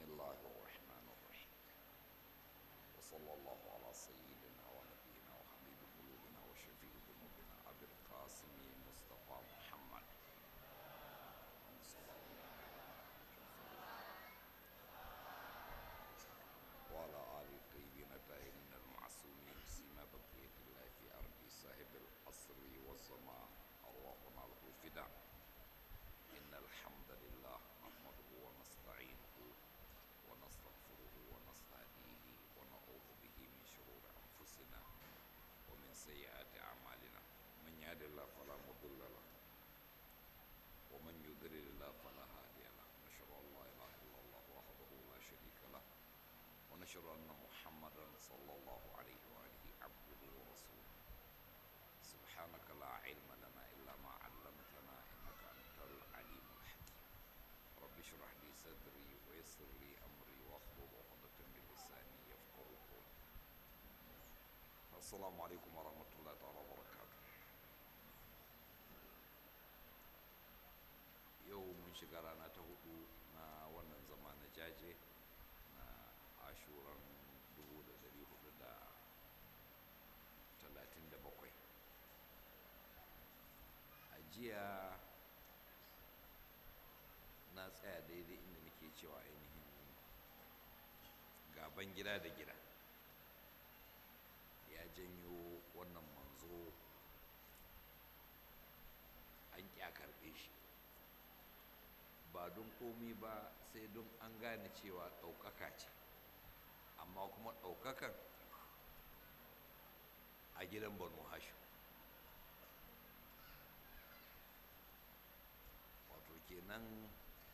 الله الرحمن الرحيم وصلى الله على سيدنا ونبينا وحبيب قلوبنا وشفيع ذنوبنا أبي القاسم مصطفى محمد صلى الله وعلى آل الطيبين الطاهرين المعصومين سيما بقية الله في أرض صاحب العصر والزمان اللهم له الفداء إن الحمد لله نحمده ونستعينه ونستغفره ونستهديه ونعوذ به من شرور أنفسنا ومن سيئات أعمالنا من يهد الله فلا مضل له ومن يضلل الله فلا هادي له نشهد أن لا إله إلا الله وحده لا شريك له ونشهد أن محمدا صلى الله عليه وآله عبده ورسوله سبحانك لا علم لنا إلا ما علمتنا إنك أنت العليم الحكيم رب اشرح لي صدري ويسر لي أمري واحلل عقدة من لساني يفقه قولي السلام عليكم ورحمة الله تعالى وبركاته yau mun shiga rana ta hudu na wannan zama na jaje na ashuran 1437 a jiya na tsaya daidai inda nake cewa ainihin gaban gida da gida ya janyo wannan manzo an ƙi a karɓe shi ba don komi ba sai don an gane cewa ɗaukaka ce amma kuma ɗaukakan a gidan banu hashim wato kenan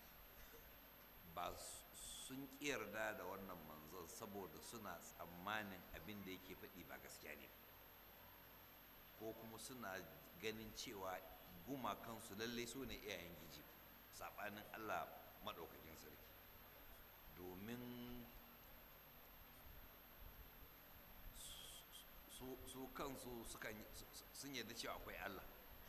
ba sun yarda da wannan manzon saboda suna tsammanin abin da yake faɗi ba gaskiya ne ko kuma suna ganin cewa gumakansu lallai su ne iyayen giji saɓanin allah maɗaukakin sarki domin su kansu sun yarda cewa akwai allah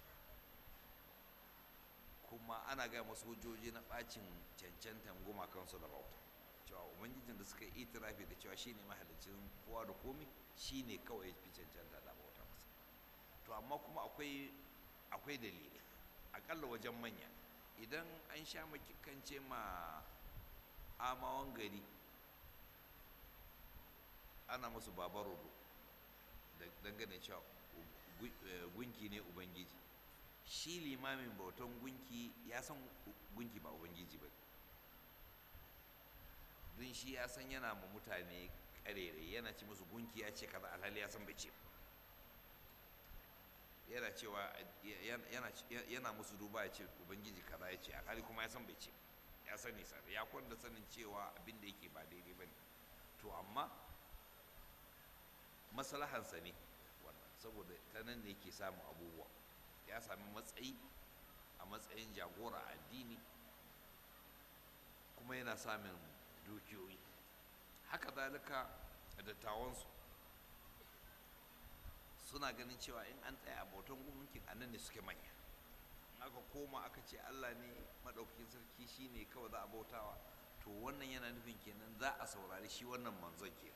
kuma ana gaya masu hujjoji na ɓacin cancantan gumakansu da bauta cewa ubangijin da suka yi itirafi da cewa shine mahalicin kowa da komi shine kawai fi cancanta da bauta masa to amma kuma akwai akwai dalilai akalla wajen manya idan an sha makikance ma amawan gari ana musu babarodo dangane cewa gunki ne ubangiji shi limamin bautan gunki ya san gunki ba ubangiji ba don shi ya san yana ma mutane karere yana ci musu gunki ya ce kaza alhali ya san bai ce yana cewa yana musu duba ya ce ubangiji kaza ya ce alhali kuma ya san bai ce ya sani sa ya kwanda sanin cewa abin da yake ba daidai ba ne to amma maslahansa ne wannan saboda ta nan ne yake samun abubuwa ya sami matsayi a matsayin jagora addini kuma yana samun dukiyoyi haka zalika dattawansu suna ganin cewa in an tsaya a bautan gunkin a nan ne suke manya in aka koma aka ce allah ne maɗaukakin sarki shi ne kawai za a bautawa to wannan yana nufin kenan za a saurari shi wannan manzon kenan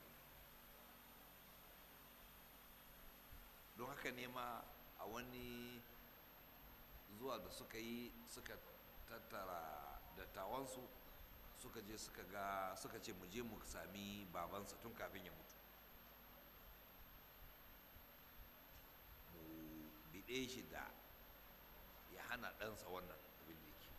don haka ne ma a wani zuwa da suka yi suka tattara dattawansu suka je suka ga suka ce mu je mu sami babansa tun kafin ya mutu mu biɗe shi da ya hana ɗansa wannan abin da yake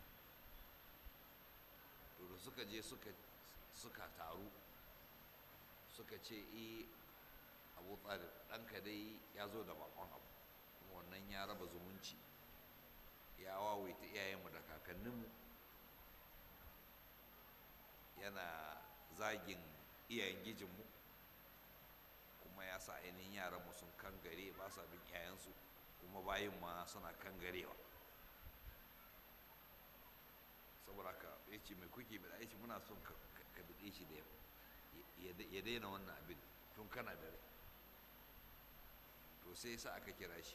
to da suka je suka taru suka ce e abu tsari ɗanka dai ya zo da bakon abu kuma wannan ya raba zumunci ya wawaita iyayenmu da kakanninmu yana zagin iyayen gijinmu kuma ya sa ainihin yaranmu sun kangare ba sa bin iyayensu kuma bayin ma suna kangarewa saboda ka ya ce mai kuke bida ya ce muna son ka bide shi da ya daina wannan abin tun kana da rai to sai sa aka kira shi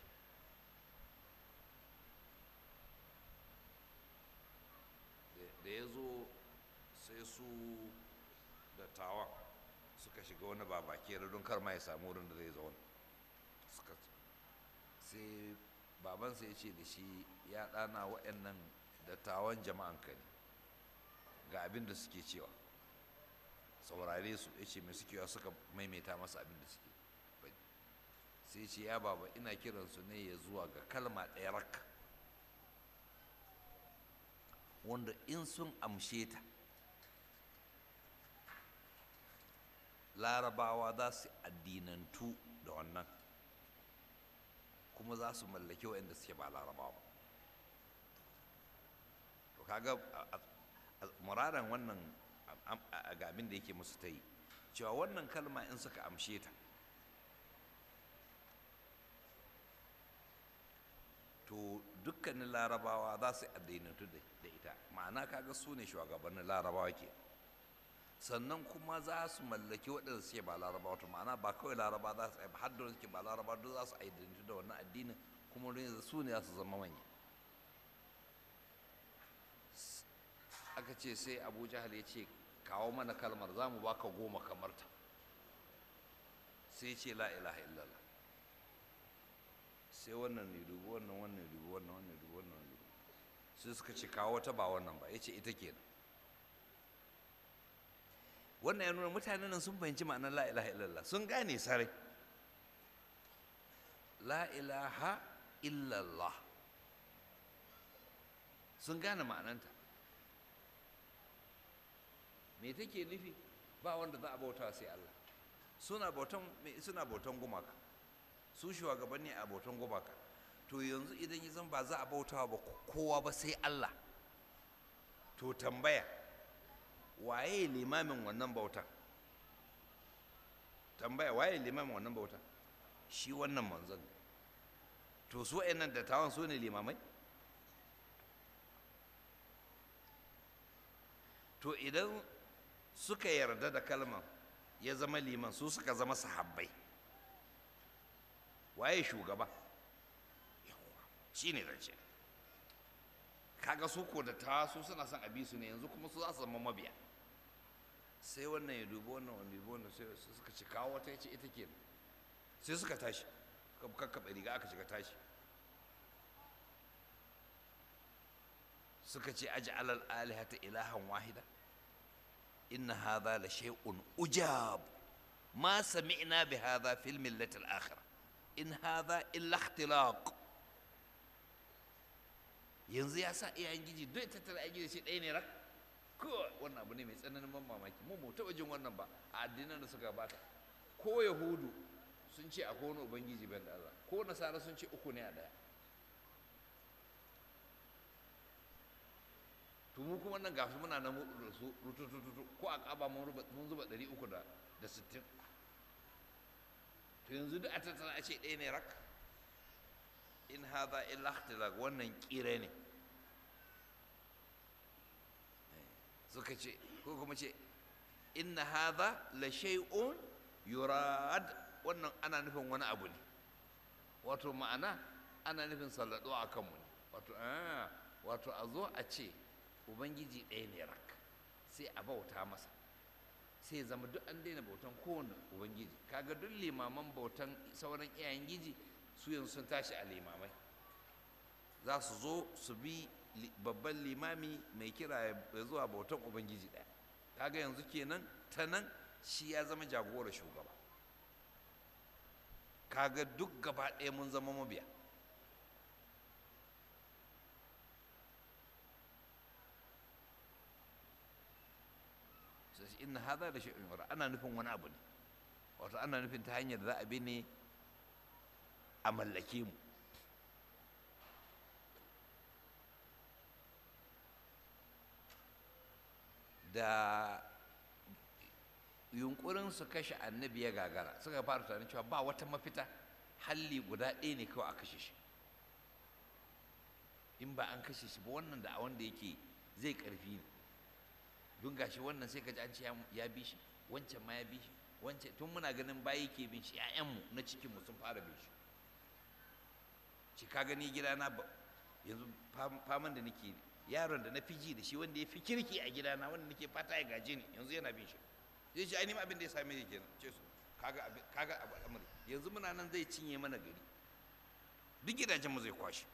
da ya zo sai su dattawan suka shiga wani babake don kar ma ya samu wurin da zai zauna suka sai babansa ya ce da shi ya ɗana waɗannan dattawan jama'an ka ne ga abin da suke cewa saurare su ya ce mai suke yawa suka maimaita masa abin da suke faɗi sai ce ya baba ina kiransu ne ya zuwa ga kalma ɗaya rakka wanda in sun amshe ta larabawa za su addinantu da wannan kuma za su mallaki waɗanda suke ba larabawa to kaga muraran wannan ga abin da yake musu ta yi cewa wannan kalma in suka amshe ta to dukkanin larabawa za su addinantu da ita ma'ana kaga su ne shugabannin larabawa ke sannan kuma za su mallaki waɗanda suke ba larabawa to ma'ana ba kawai laraba za su aiba har da suke ba laraba duk za su aidintu da wannan addinin kuma su ne za su zama manya aka ce sai abu jahal ya ce kawo mana kalmar za mu baka goma kamar ta sai ce la ilaha illallah sai wannan ne dubu wannan wannan ne dubu wannan wannan ne dubu wannan ne dubu sai suka ce kawo wata ba wannan ba ya ce ita kenan wannan ya nuna mutanen nan sun fahimci ma'anar la ilaha illallah sun gane sarai la ilaha illallah sun gane ma'ananta me take nufi ba wanda za a bauta sai Allah suna bautan suna bautan gumaka su shugabanni a bautan gumaka to yanzu idan ya zan ba za a bauta ba kowa ba sai Allah to tambaya waye limamin wannan bautan tambaya waye limamin wannan bautan shi wannan manzon to su wa'annan dattawan su ne limamai to idan suka yarda da kalman ya zama liman su suka zama sahabbai waye shugaba shi ne zance kaga su ko da ta su suna son abi su ne yanzu kuma su za su zama mabiya sai wannan ya dubi wannan wani dubi wannan sai suka ci kawo wata ya ce ita ke sai suka tashi kakkaɓe riga aka shiga tashi suka ce aji alal alihata ilahan wahida إن هذا لشيء أجاب ما سمعنا بهذا في الملة الآخرة إن هذا إلا اختلاق yanzu ya sa iyayen giji duk tattara aiki da shi ɗaya ne rak ko wannan abu ne mai tsananin ban mamaki mu mu taɓa jin wannan ba a addinan da suka bata ko yahudu sun ce akwai wani ubangiji ban da Allah ko nasara sun ce uku ne a ɗaya to mu kuma nan gasu muna nan da su rututututu ko a kaba mun zuba ɗari uku da sittin to yanzu duk a tattara a ce ɗaya ne rak in haza illa ikhtilaq wannan kire ne suka ce ko kuma ce inna haza la shay'un yurad wannan ana nufin wani abu ne wato ma'ana ana nufin sallado a kanmu ne wato wato a zo a ce ubangiji ɗaya ne rak sai a bauta masa sai zama duk an daina bautan kowane ubangiji kaga duk limaman bautan sauran iyayen giji su yanzu sun tashi a limamai za su zo su bi babban limami mai kira ya zuwa bautan ubangiji ɗaya kaga yanzu kenan ta nan shi ya zama jagora shugaba kaga duk gaba ɗaya mun zama mabiya inna hadha da shay'un yura ana nufin wani abu ne wato ana nufin ta hanyar da za a bi ne a mallake mu da yunkurin su kashe annabi ya gagara suka fara tunanin cewa ba wata mafita halli guda ɗaya ne kawai a kashe shi in ba an kashe shi ba wannan da a wanda yake zai ƙarfi ne don gashi wannan sai ka ji an ce ya bi shi wancan ma ya bi shi wancan tun muna ganin bayi ke bin shi ƴaƴanmu na cikinmu sun fara bin shi ci ka gani gidana ba yanzu faman da nake yaron da na fi ji da shi wanda ya fi kirki a gidana wanda nake fata ya gaje ni yanzu yana bin shi zai ce ainihin abin da ya same ni kenan ce su kaga abin kaga abu al'amari yanzu muna nan zai cinye mana gari duk gidajen mu zai kwashe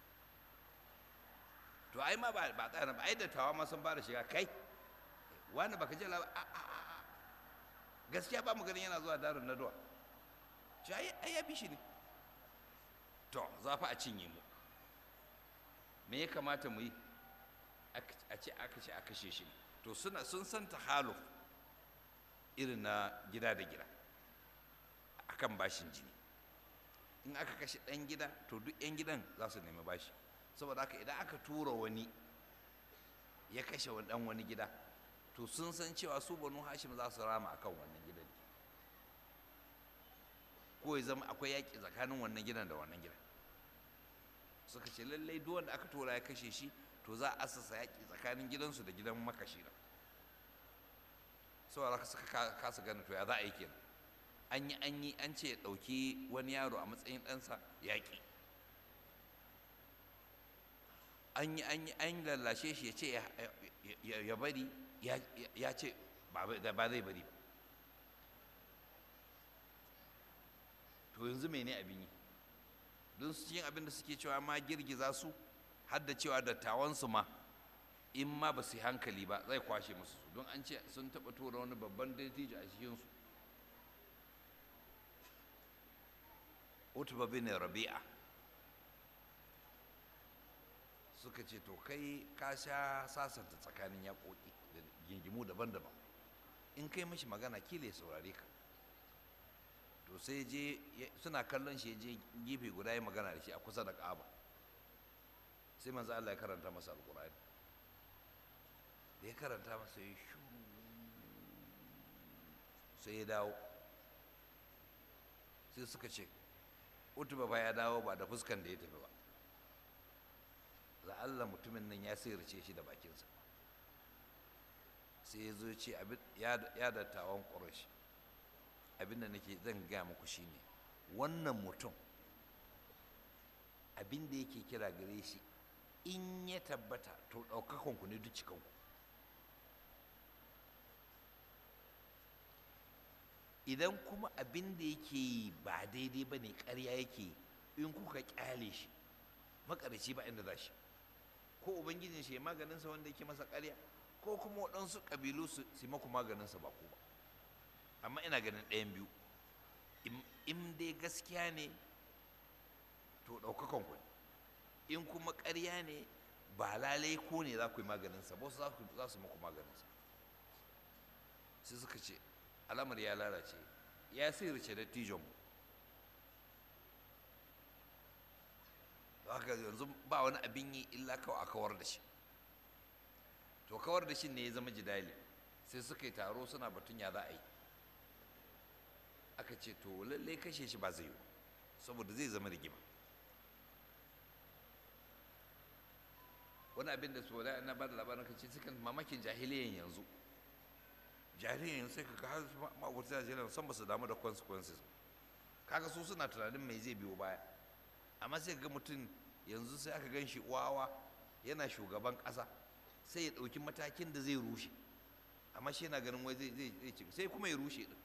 to ai ma ba ba tsaya ba ai dattawa ma sun fara shiga kai wani baka ji labar a a a gaskiya ba mu ganin yana zuwa darin na duwa shi ai ai ya bi shi ne to za fa a cinye mu me ya kamata mu yi a ce aka ce a kashe shi to suna sun san tahaluf irin na gida da gida akan bashin jini in aka kashe ɗan gida to duk 'yan gidan za su nemi bashi saboda haka idan aka tura wani ya kashe ɗan wani gida to sun san cewa su banu hashim za su rama akan wannan gidan ko ya zama akwai yaƙi tsakanin wannan gidan da wannan gidan suka ce lallai duk wanda aka tura ya kashe shi to za a asasa yaƙi tsakanin gidansu da gidan makashi da saboda suka kasa gane to ya za a yi kenan an yi an yi an ce ya ɗauki wani yaro a matsayin ɗansa yaƙi an yi an yi an lallashe shi ya ce ya bari ya ce ba zai bari ba to yanzu mene abin yi don su yin abin da suke cewa ma girgiza su har da cewa dattawansu ma in ma ba su yi hankali ba zai kwashe musu su don an ce sun taɓa tura wani babban dattijo a cikinsu utuba bin rabi'a suka ce to kai ka sha sasanta tsakanin yaƙoƙi da gingimu daban-daban in kai mashi magana kila ya saurare ka to sai je suna kallon shi je gefe guda ya magana da shi a kusa da ƙaba sai manzo Allah ya karanta masa alƙur'ani da ya karanta masa ya shu sai ya dawo sai suka ce utuba ba ya dawo ba da fuskan da ya tafi ba la'alla mutumin nan ya sirrice shi da bakinsa sai ya zo ce ya dattawan ƙurashi abinda nake zan gaya muku shine wannan mutum abinda yake kira gare shi in ya tabbata to ɗaukakanku ne duk cikanku idan kuma abinda yake yi ba daidai ba ne ƙarya yake yi in kuka ƙyale shi makarici ba inda za shi ko ubangijin shi ya maganinsa wanda yake masa ƙarya ko kuma waɗansu ƙabilu su maku maganinsa ba ku ba amma ina ganin ɗayan biyu in dai gaskiya ne to ɗaukakan ku in kuma ƙarya ne ba lalai ko ne za ku yi maganinsa ba za su maku maganinsa sai suka ce alamar ya lalace ya sirrice dattijon mu haka yanzu ba wani abin yi illa kawai a kawar da shi to kawar da shi ne ya zama jidali sai suka yi taro suna batun ya za a yi aka ce to lallai kashe shi ba zai yi saboda zai zama rigima wani abin da su na ba da labarin kace sukan mamakin jahiliyan yanzu jahiliyan yanzu sai ka har ma'aurata jahiliyan san ba su damu da consequences kaga su suna tunanin mai zai biyo baya amma sai ga mutum yanzu sai aka gan shi wawa yana shugaban ƙasa sai ya ɗauki matakin da zai rushe amma shi yana ganin wai zai zai ci sai kuma ya rushe din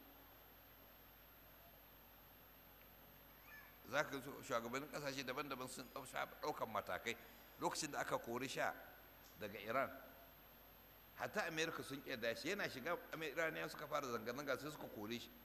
za ka shugabannin ƙasashe daban-daban sun ɗaukan matakai lokacin da aka kori sha daga iran hatta amerika sun ƙyarda shi yana shiga iraniya suka fara zanga-zanga sai suka kore shi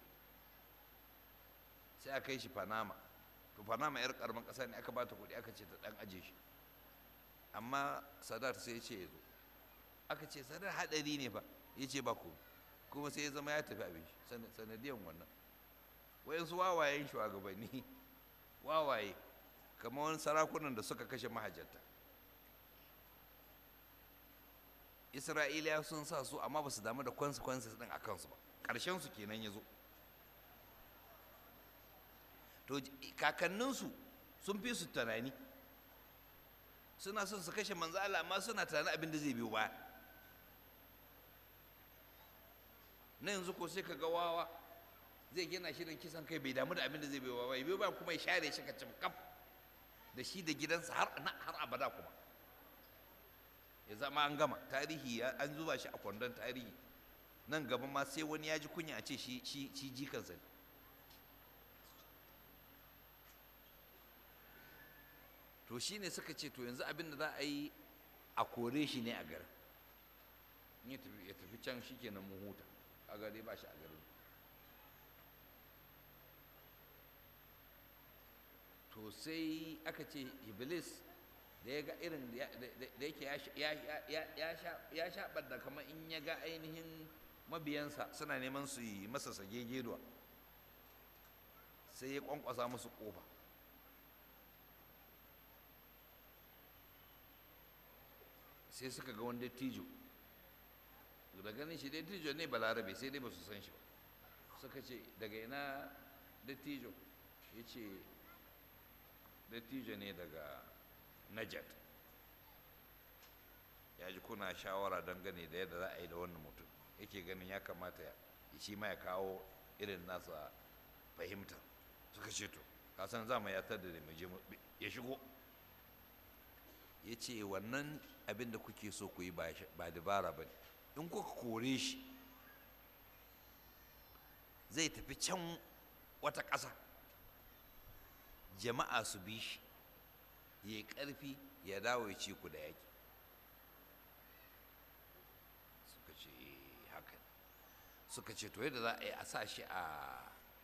sai aka yi shi panama to panama yar karamin ƙasa ne aka bata kuɗi aka ce ta ɗan aje shi amma sadar sai ya ce ya zo aka ce sadar haɗari ne fa ya ce ba ku kuma sai ya zama ya tafi abin shi sanadiyan wannan wayansu wawayen shugabanni wawaye kamar wani sarakunan da suka kashe mahajjata isra'iliya sun sa su amma ba su damu da consequences din a kansu ba ƙarshen su kenan ya zo to kakanninsu sun fi su tunani suna son su kashe manzo Allah amma suna tunanin abin da zai biyo baya na yanzu ko sai ka ga wawa zai gina shirin kisan kai bai damu da abin da zai biyo baya biyo baya kuma ya share shi ka cim kaf da shi da gidansa har har abada kuma ya zama an gama tarihi an zuba shi a kwandon tarihi nan gaba ma sai wani ya ji kunya a ce shi shi shi jikansa ne to shi ne suka ce to yanzu abin da za a yi a kore shi ne a garin in ya tafi ya tafi can shi kenan mun huta a gare ba shi a garin to sai aka ce iblis da ya ga irin da yake ya sha da kamar in ya ga ainihin mabiyansa suna neman su yi masa sage geduwa sai ya kwankwasa musu kofa sai suka ga wani dattijo da ganin shi dattijo ne balarabe sai dai ba su san shi ba suka ce daga ina dattijo ya ce dattijo ne daga najat ya ji kuna shawara dangane da yadda za a yi da wannan mutum yake ganin ya kamata ya shi ma ya kawo irin nasa fahimta suka ce to kasan za mu yatar da mu je ya shigo ya ce wannan abin da kuke so ku yi ba dabara ba ne in kuka kore shi zai tafi can wata ƙasa jama'a su bi shi ya yi ƙarfi ya dawo ya ce ku da yaƙi suka ce haka suka ce to yadda za a yi a sa shi a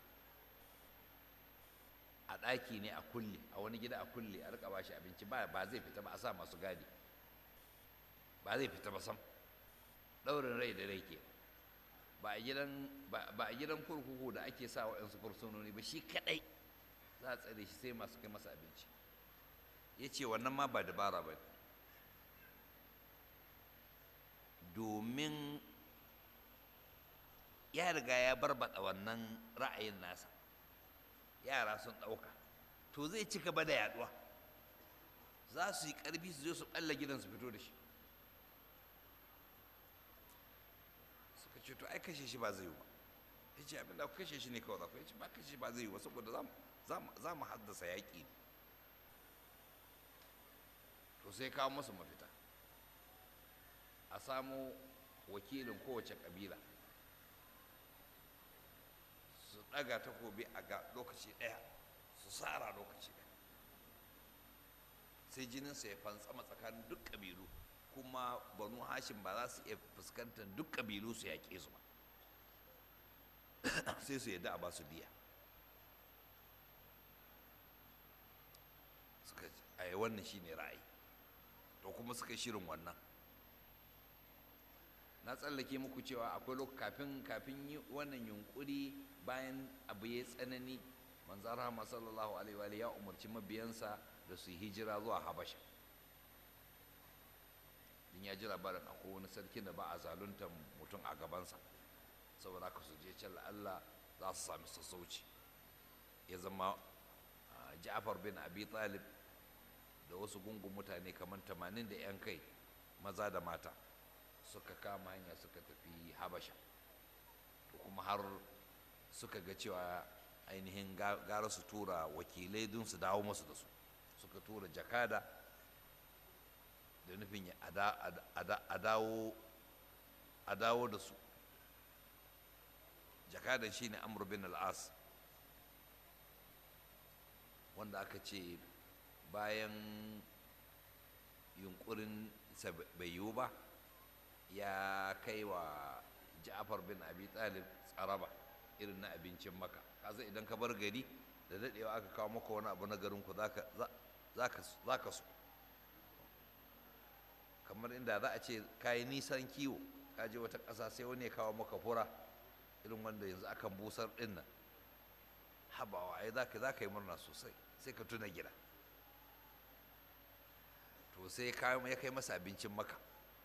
a ɗaki ne a kulle a wani gida a kulle a rika bashi abinci ba ba zai fita ba a sa masu gadi ba zai fita ba sam ɗaurin rai da rai ke ba a gidan ba a gidan kurkuku da ake sa waɗansu fursunoni ba shi kaɗai za a tsare shi sai masu kai masa abinci ya ce wannan ma ba dabara ba domin ya riga ya barbaɗa wannan ra'ayin nasa yara sun ɗauka to zai ci gaba da yaduwa za su yi ƙarfi su je su ɓalla gidan su fito da shi suka ce to ai kashe shi ba zai yi ba ya ce abin da kashe shi ne kawai za ku ya ce ba kashe shi ba zai yi ba saboda za mu haddasa yaƙi ne to sai kawo musu mafita a samo wakilin kowace ƙabila su ɗaga takobi a ga lokaci ɗaya su tsara lokaci ɗaya sai jininsa ya fantsama tsakanin duk ƙabilu kuma banu hashim ba za su iya fuskantar duk ƙabilu su yaƙe su ba sai su yadda a ba su diya suka a yi wannan shine ra'ayi to kuma suka shirin wannan na tsallake muku cewa akwai lokaci kafin kafin yi wannan yunkuri bayan abu ya tsanani manzan rahama sallallahu alaihi wa ya umarci mabiyansa da su yi hijira zuwa habasha din ya ji labarin akwai wani sarki da ba a zaluntar mutum a gabansa saboda haka su je can Allah za su sami sassauci ya zama ja'far bin abi talib da wasu gungun mutane kamar tamanin da 'yan kai maza da mata suka kama hanya suka tafi habasha to kuma har suka ga cewa ainihin gara su tura wakilai don su dawo masu da su suka tura jakada da nufin a dawo da su jakadan shine amr bin al'as wanda aka ce bayan yunkurin bai yiwu ba ya kai wa ja'far bin abi talib tsaraba irin na abincin maka kaza idan ka bar gari da daɗewa aka kawo maka wani abu na garinku za ka so kamar inda za a ce ka yi nisan kiwo ka je wata ƙasa sai wani ya kawo maka fura irin wanda yanzu akan busar ɗin nan habawa ai za ka yi murna sosai sai ka tuna gida to sai ya kai masa abincin maka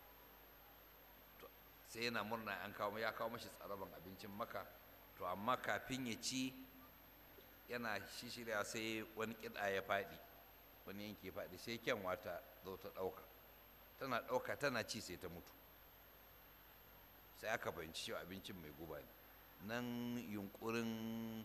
sai yana murna an kawo ya kawo mashi tsaraban abincin maka to amma kafin ya ci yana shishirya sai wani kiɗa ya faɗi wani yanki ya faɗi sai kyanwa ta zo ta ɗauka tana ɗauka tana ci sai ta mutu sai aka fahimci cewa abincin mai guba ne nan yunkurin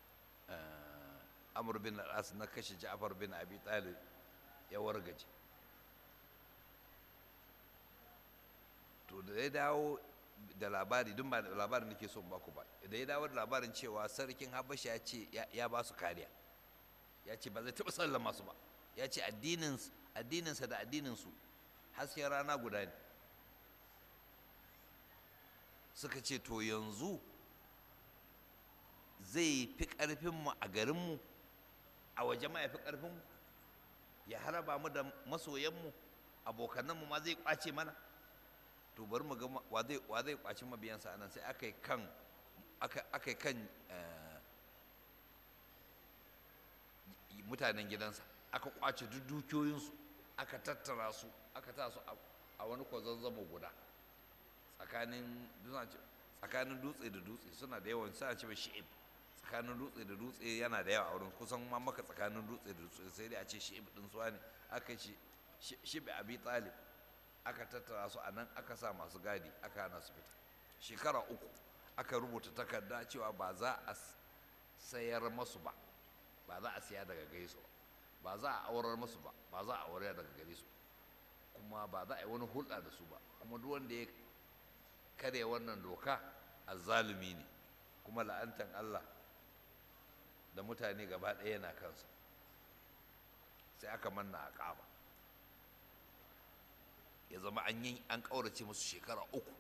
amur bin al'as na kashe ja'far bin abi talib ya wargaje to da ya dawo da labari duk ba labarin nake son baku ba da ya dawo da labarin cewa sarkin habasha ya ce ya ba su kariya ya ce ba zai taɓa sallama su ba ya ce addininsa da addininsu hasken rana guda ne suka ce to yanzu zai fi ƙarfinmu a garinmu a waje ma ya fi ƙarfinmu ya haraba mu da masoyanmu abokananmu ma zai ƙwace mana to bari mu ga wa zai ƙwaci mabiyansa anan sai aka yi kan aka yi kan mutanen gidansa aka ƙwace duk dukiyoyinsu aka tattara su aka ta su a wani kwazazzabo guda tsakanin tsakanin dutse da dutse suna da yawan suna ce shi'ib tsakanin dutse da dutse yana da yawa a wurin kusan ma maka tsakanin dutse da dutse sai dai a ce shi'ib din suwa ne aka ce shibi abi talib aka tattara su a nan aka sa masu gadi aka hana su fita shekara uku aka rubuta takarda cewa ba za a sayar masu ba ba za a siya daga gaisu ba ba za a aurar masu ba ba za a aure daga gare su kuma ba za a yi wani hulɗa da su ba kuma duk wanda ya karya wannan doka azzalumi ne kuma la'antan Allah da mutane gaba ɗaya yana kansa sai aka manna a ƙaba ya zama an yi an ƙaurace musu shekara uku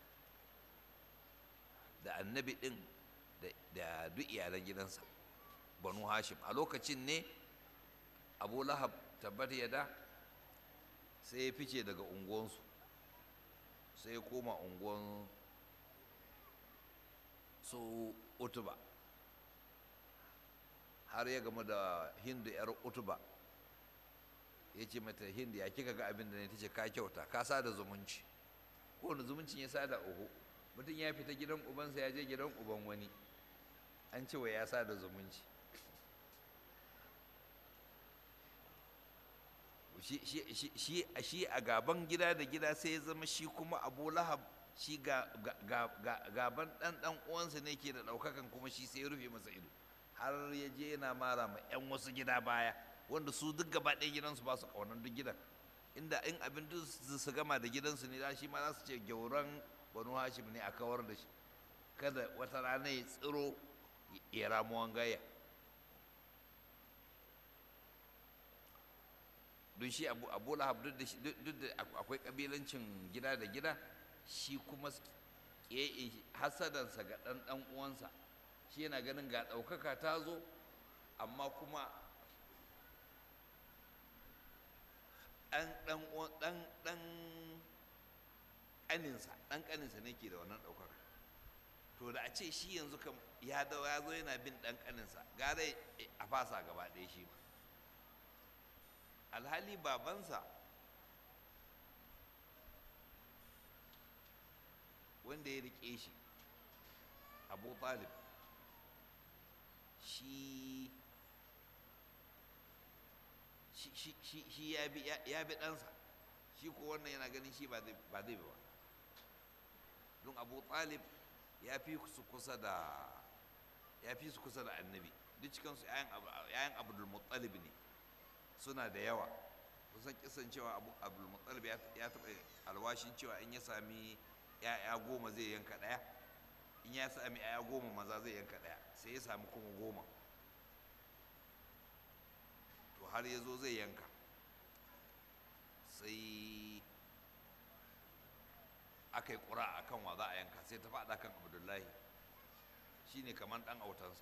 da annabi ɗin da duk iyalan gidansa banu hashim a lokacin ne abu lahab tabbat yada sai ya fice daga unguwansu sai ya koma unguwan su utuba har ya gama da hindu yar utuba ya ce mata hindu ya kika ga abin da ne ta ce ka kyauta ka sada zumunci kowane zumuncin ya sada uku mutum ya fita gidan ubansa ya je gidan uban wani an ce wa ya sada zumunci shi a gaban gida da gida sai ya zama shi kuma abu lahab shi gaban ɗan ɗan uwansa ne ke da ɗaukakan kuma shi sai ya rufe masa ido har ya je yana mara ma 'yan wasu gida baya wanda su duk gaba ɗaya gidansu ba su ƙaunar duk gidan inda in abin duk su gama da gidansu ne da shi ma za su ce gyauran banu hashim ne a kawar da shi kada wata rana ya tsiro ya ramuwan gaya don shi abu lahab duk da akwai kabilancin gida da gida shi kuma hasadansa ga ɗan ɗan uwansa shi yana ganin ga ɗaukaka ta zo amma kuma ɗan ɗan ɗan ƙaninsa ɗan ƙaninsa ne ke da wannan ɗaukaka to da a ce shi yanzu kam ya dawo ya zo yana bin ɗan ƙaninsa gara a fasa gaba ɗaya shi ma alhali babansa wanda ya riƙe shi abu talib shi shi ya bi ɗansa shi ko wannan yana ganin shi ba zai ba don abu talib ya fi su kusa da ya fi su kusa da annabi duk cikinsu 'ya'yan abdul muttalib ne suna da yawa kusan kisan cewa abdul muttalib ya taɓa alwashin cewa in ya sami 'ya'ya goma zai yanka ɗaya in ya sami 'ya'ya goma maza zai yanka ɗaya sai ya sami kuma goma to har ya zo zai yanka sai aka yi ƙura a kan wa za a yanka sai ta faɗa kan abdullahi shi ne kamar ɗan autansa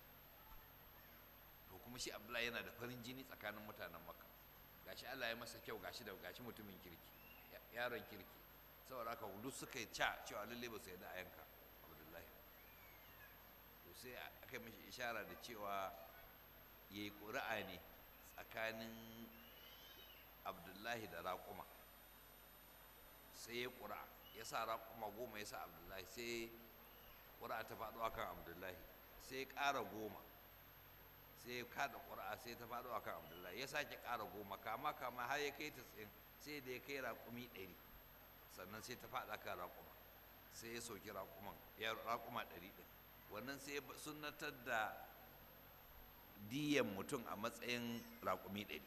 to kuma shi abdullahi yana da farin jini tsakanin mutanen makka gashi allah ya masa kyau gashi da gashi mutumin kirki yaron kirki saboda haka duk suka yi ca cewa lalle ba su yadda a yanka abdullahi to sai aka yi mashi ishara da cewa ya yi ƙuri'a ne tsakanin abdullahi da raƙuma sai ya ƙura ya sa raƙuma goma ya sa abdullahi sai ƙura ta faɗo akan abdullahi sai ya ƙara goma sai ya kada ƙura sai ta faɗo akan abdullahi ya sake ƙara goma kama kama har ya kai ta tsayin sai da ya kai raƙumi ɗari sannan sai ta faɗa kan raƙuma sai ya soki raƙuman ya raƙuma ɗari ɗin wannan sai ya sunnatar da diyan mutum a matsayin raƙumi ɗari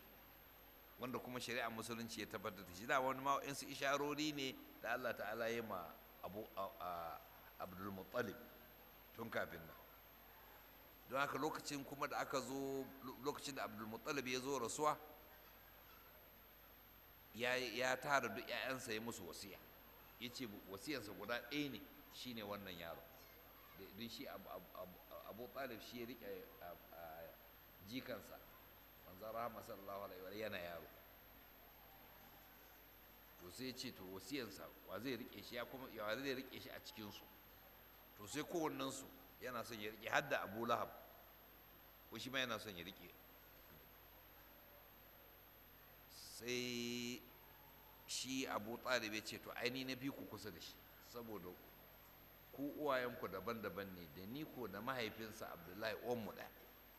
wanda kuma shari'a musulunci ya tabbatar da shi da wani ma su isharori ne da Allah ta'ala ya ma abu abdulmuttalib tun kafin nan don haka lokacin kuma da aka zo lokacin da abdulmuttalib ya zo rasuwa ya tara duk 'ya'yansa ya musu wasiya ya ce wasiyarsa guda ɗaya ne shine wannan yaro don shi abu talib shi ya riƙe jikansa manzan rahama sallallahu alaihi wa yana yaro to sai ya ce to wasiyarsa wa zai riƙe shi ya kuma ya zai riƙe shi a cikinsu to sai kowannensu yana son ya riƙe har da abu lahab ko shi ma yana son ya riƙe sai shi abu talib ya ce to aini na bi ku kusa da shi saboda ku uwayenku daban-daban ne da ni ko da mahaifinsa abdullahi mu ɗaya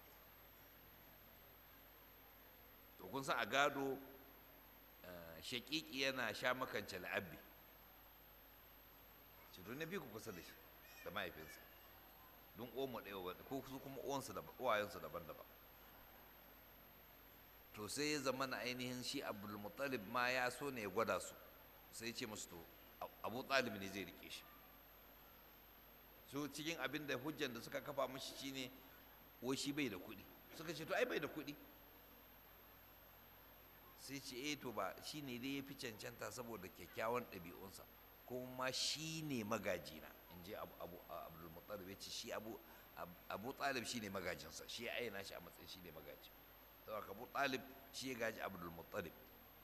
to kun san a gado shaƙiƙi yana sha makance la'abbi ce to na bi ku kusa da shi da mahaifinsa don mu ɗaya ko su kuma uwayensu daban-daban to sai ya zama na ainihin shi abdulmuttalib ma ya so ne ya gwada su sai ya ce musu to abu talib ne zai rike shi su cikin abin da hujjan da suka kafa mashi shine wai shi bai da kuɗi suka ce to ai bai da kuɗi sai ce eh to ba shi ne dai ya fi cancanta saboda kyakkyawan ɗabi'unsa kuma shi ne magajina in je abdulmuttalib ya ce shi abu talib shi ne magajinsa shi ya aina shi a matsayin shi ne magaji saboda abu talib shi ya gaji abdulmuttalib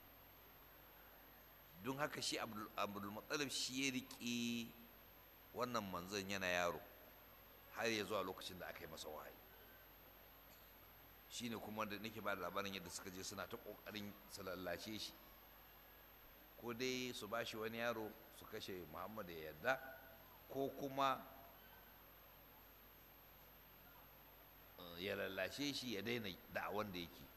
don haka shi abdulmuttalib shi ya riƙe wannan manzon yana yaro har ya zuwa lokacin da aka yi masa wahayi shine kuma da nake ba da labarin yadda suka je suna ta ƙoƙarin su lallace shi ko dai su ba shi wani yaro su kashe muhammadu ya yarda ko kuma ya lallashe shi ya daina da'awan da yake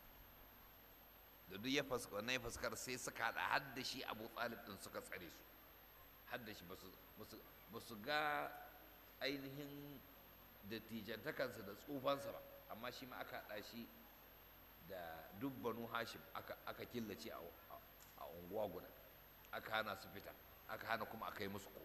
da duk ya fuska wannan ya fuskar sai suka haɗa har da shi abu talib ɗin suka tsare su har da shi ba su ga ainihin dattijantakansa da tsufansa ba amma shi ma aka haɗa shi da duk banu hashim aka killace a unguwa guda aka hana su fita aka hana kuma aka yi musu ko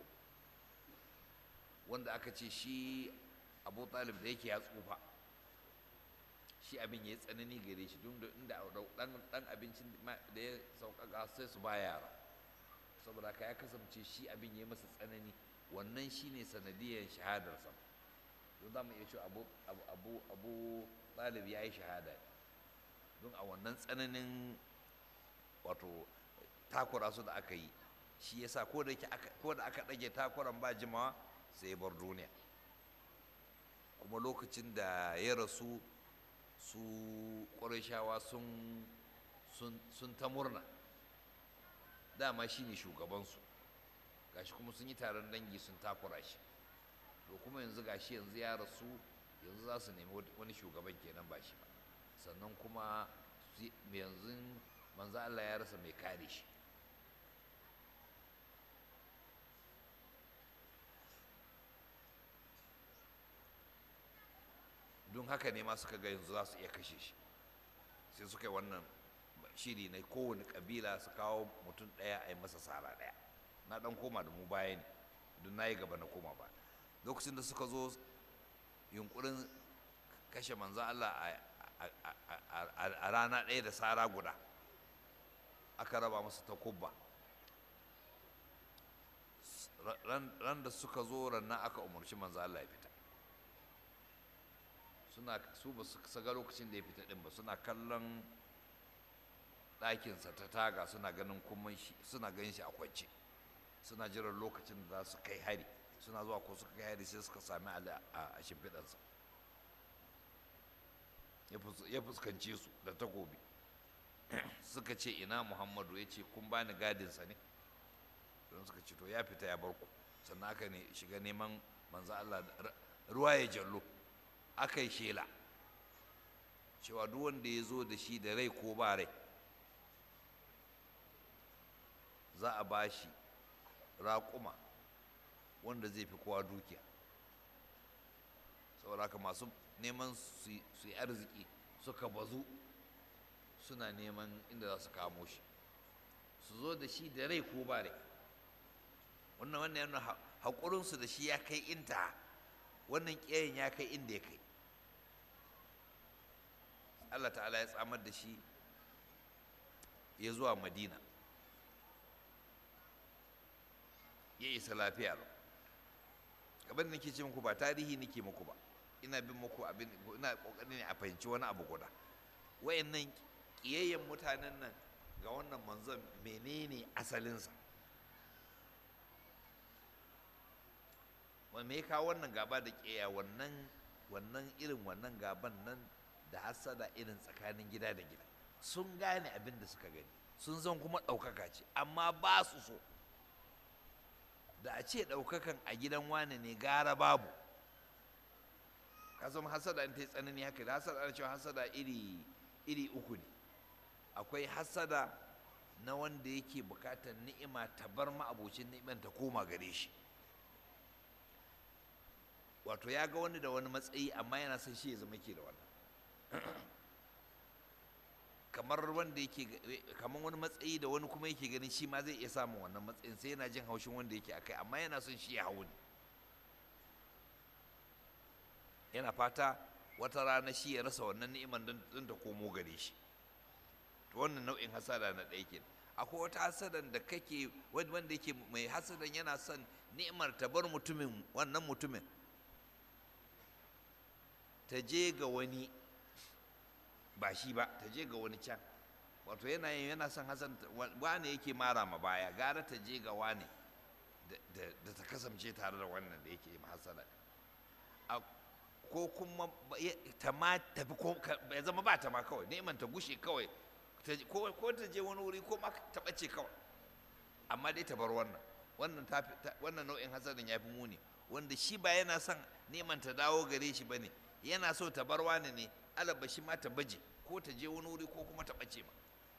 wanda aka ce shi abu talib da yake ya tsufa shi abin ya yi tsanani gare shi duk da inda dan abincin da ya sauƙaƙa sai su ba yara saboda ka ya kasance shi abin ya yi masa tsanani wannan shi ne sanadiyar shahadarsa don za mu iya cewa abu abu abu ɗalib ya yi shahada don a wannan tsananin wato takura su da aka yi shi yasa ko da aka ɗage takuran ba jimawa sai ya bar duniya kuma lokacin da ya rasu su ƙurashawa sun ta murna dama shi ne shugabansu gashi kuma sun yi taron dangi sun takura shi to kuma yanzu gashi yanzu ya rasu yanzu za su nemi wani shugaban kenan ba shi ba sannan kuma yanzu manzo Allah ya rasa mai kare shi don haka ne ma suka ga yanzu za su iya kashe shi sai suka yi wannan shiri na kowane kabila su kawo mutum ɗaya a yi masa sara ɗaya na ɗan koma da mu baya ne don na yi gaba na koma ba lokacin da suka zo yunkurin kashe manzo Allah a rana ɗaya da sara guda aka raba masa takubba ran da suka zo rannan aka umarci manzo Allah ya fita suna su ba su saga lokacin da ya fita din ba suna kallon ɗakinsa ta taga suna ganin kuma suna ganin shi a kwance suna jiran lokacin da za su kai hari suna zuwa ko suka kai hari sai suka sami ali a shimfiɗansa ya fuskance su da takobi suka ce ina muhammadu ya ce kun bani gadinsa ne don suka ce to ya fita ya bar ku sannan aka ne shiga neman manzo Allah ruwa ya jallo aka yi shela cewa duk wanda ya zo da shi da rai ko ba rai za a ba shi raƙuma wanda zai fi kowa dukiya saboda haka masu neman su yi arziki suka bazu suna neman inda za su kamo shi su zo da shi da rai ko ba rai wannan wannan yana haƙurinsu da shi ya kai inta wannan ƙiyayen ya kai inda ya kai Allah ta'ala ya tsamar da shi ya zuwa madina ya isa lafiya lau kamar da nake ce muku ba tarihi nake muku ba ina bin muku abin ina kokarin ne a fahimci wani abu guda wayannan kiyayyen mutanen nan ga wannan manzon menene asalinsa wa me ka wannan gaba da kiyaye wannan wannan irin wannan gaban nan da hasada irin tsakanin gida da gida sun gane abin da suka gani sun zan kuma ɗaukaka ce amma ba su so da a ce ɗaukakan a gidan wane ne gara babu kasan hasada in ta yi tsanani haka da hasada ana cewa hasada iri iri uku ne akwai hasada na wanda yake bukatar ni'ima ta bar ma'abocin ni'iman ta koma gare shi wato ya ga wani da wani matsayi amma yana son shi ya zama ke da wannan kamar wanda yake kamar wani matsayi da wani kuma yake ganin shi ma zai iya samun wannan matsayin sai yana jin haushin wanda yake akai amma yana son shi ya hau ne yana fata wata rana shi ya rasa wannan ni'iman don ta komo gare shi to wannan nau'in hasada na ɗaya kenan akwai wata hasadan da kake wanda yake mai hasadan yana son ni'imar ta bar mutumin wannan mutumin ta je ga wani ba shi ba ta je ga wani can wato yana yana son hasan wane yake mara ma baya gara ta je ga wane da ta kasance tare da wannan da yake hasala ko kuma ta ma tafi ko ya zama ba ta ma kawai neman ta gushe kawai ko ta je wani wuri ko ma ta ɓace kawai amma dai ta bar wannan wannan wannan nau'in hasadin ya fi muni wanda shi ba yana son neman ta dawo gare shi ba ne yana so ta bar wani ne alaba shi ma ta baje ko ta je wani wuri ko kuma ta ɓace ma